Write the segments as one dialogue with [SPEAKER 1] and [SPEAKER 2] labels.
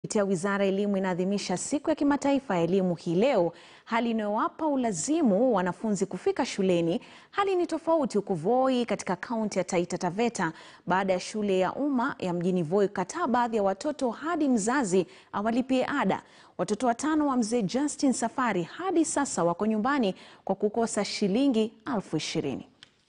[SPEAKER 1] Kupitia Wizara ya Elimu inaadhimisha Siku ya Kimataifa ya Elimu hii leo, hali inayowapa ulazimu wanafunzi kufika shuleni. Hali ni tofauti huko Voi katika kaunti ya Taita Taveta baada ya shule ya umma ya mjini Voi kukataa baadhi ya watoto hadi mzazi awalipie ada. Watoto watano wa mzee Justin Safari hadi sasa wako nyumbani kwa kukosa shilingi elfu ishirini.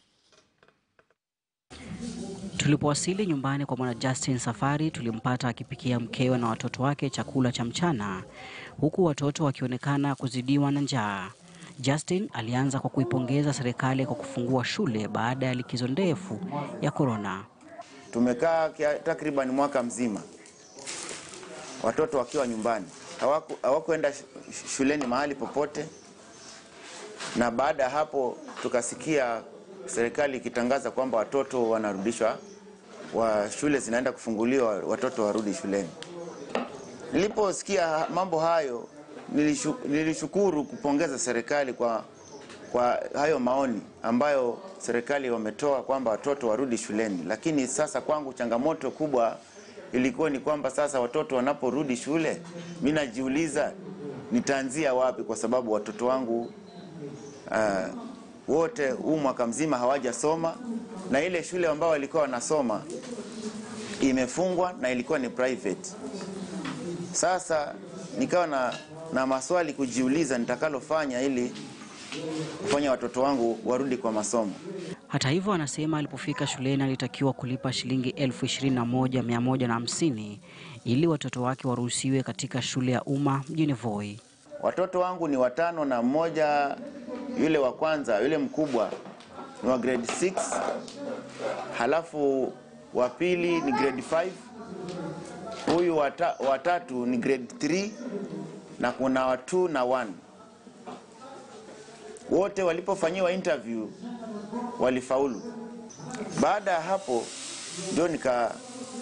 [SPEAKER 2] Tulipowasili nyumbani kwa bwana Justin Safari tulimpata akipikia mkewe na watoto wake chakula cha mchana huku watoto wakionekana kuzidiwa na njaa. Justin alianza kwa kuipongeza serikali kwa kufungua shule baada ya likizo ndefu ya korona.
[SPEAKER 3] Tumekaa takriban mwaka mzima watoto wakiwa nyumbani, hawaku hawakuenda shuleni mahali popote, na baada ya hapo tukasikia serikali ikitangaza kwamba watoto wanarudishwa wa shule zinaenda kufunguliwa, watoto warudi shuleni. Niliposikia mambo hayo nilishu, nilishukuru kupongeza serikali kwa, kwa hayo maoni ambayo serikali wametoa kwamba watoto warudi shuleni. Lakini sasa kwangu changamoto kubwa ilikuwa ni kwamba sasa watoto wanaporudi shule, mimi najiuliza nitaanzia wapi, kwa sababu watoto wangu uh, wote huu mwaka mzima hawajasoma na ile shule ambayo walikuwa wanasoma imefungwa na ilikuwa ni private. Sasa nikawa na, na maswali kujiuliza nitakalofanya ili kufanya watoto wangu warudi kwa masomo.
[SPEAKER 2] Hata hivyo, anasema alipofika shuleni alitakiwa kulipa shilingi elfu ishirini na moja mia moja na hamsini ili watoto wake waruhusiwe katika shule ya umma mjini Voi.
[SPEAKER 3] Watoto wangu ni watano na mmoja yule wa kwanza yule mkubwa ni wa grade 6, halafu wa pili ni grade 5, huyu wata, watatu ni grade 3 na kuna wa 2 na 1. Wote walipofanyiwa interview walifaulu. Baada ya hapo ndio nika,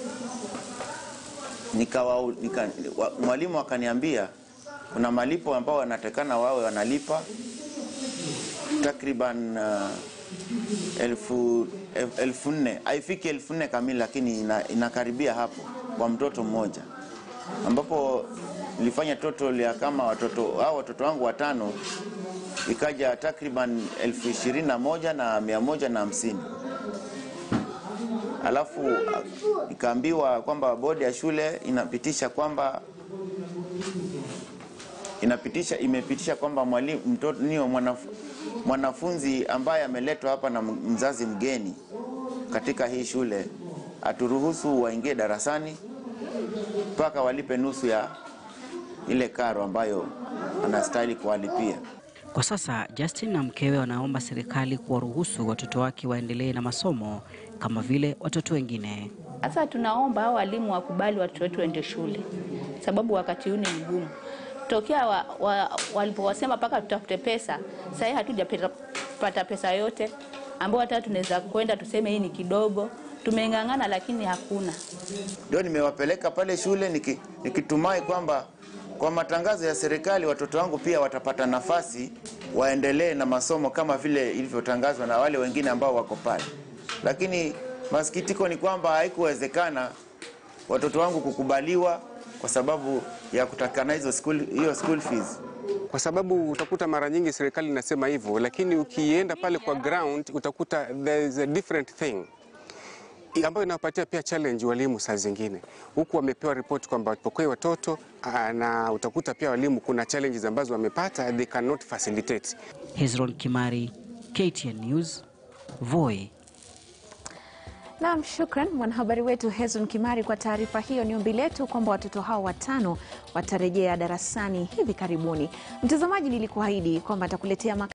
[SPEAKER 3] nika, nika mwalimu akaniambia kuna malipo ambao wanatakana wawe wanalipa takriban uh, elfu, elfu nne haifiki elfu nne kamili, lakini ina, inakaribia hapo kwa mtoto mmoja, ambapo nilifanya total ya kama watoto hao watoto wangu watano ikaja takriban elfu ishirini na moja na mia moja na hamsini alafu ikaambiwa kwamba bodi ya shule inapitisha kwamba inapitisha imepitisha kwamba mwalimu mtoto niyo mwanaf, mwanafunzi ambaye ameletwa hapa na mzazi mgeni katika hii shule aturuhusu waingie darasani mpaka walipe nusu ya ile karo ambayo anastahili kuwalipia.
[SPEAKER 2] Kwa sasa Justin na mkewe wanaomba serikali kuwaruhusu watoto wake waendelee na masomo kama vile watoto wengine.
[SPEAKER 4] Sasa tunaomba hao walimu wakubali watoto wetu waende shule, sababu wakati huu ni mgumu tokea wa, wa, walipowasema mpaka tutafute pesa, sasa hatujapata pesa yote ambayo hata tunaweza kwenda tuseme hii ni kidogo. Tumeng'ang'ana lakini hakuna.
[SPEAKER 3] Ndio nimewapeleka pale shule niki, nikitumai kwamba kwa matangazo ya serikali watoto wangu pia watapata nafasi waendelee na masomo kama vile ilivyotangazwa na wale wengine ambao wako pale, lakini masikitiko ni kwamba haikuwezekana watoto wangu kukubaliwa kwa sababu ya kutakana hizo school, hiyo school fees.
[SPEAKER 5] Kwa sababu utakuta mara nyingi serikali inasema hivyo, lakini ukienda pale kwa ground utakuta there is a different thing ambayo inawapatia pia challenge walimu saa zingine, huku wamepewa ripoti kwamba wapokee watoto na utakuta pia walimu kuna challenges ambazo wamepata they cannot facilitate.
[SPEAKER 2] Hezron Kimari, KTN News, Voi.
[SPEAKER 1] Naam, shukran mwanahabari wetu Hezron Kimari kwa taarifa hiyo. Ni ombi letu kwamba watoto hao watano watarejea darasani hivi karibuni. Mtazamaji, nilikuahidi kwamba atakuletea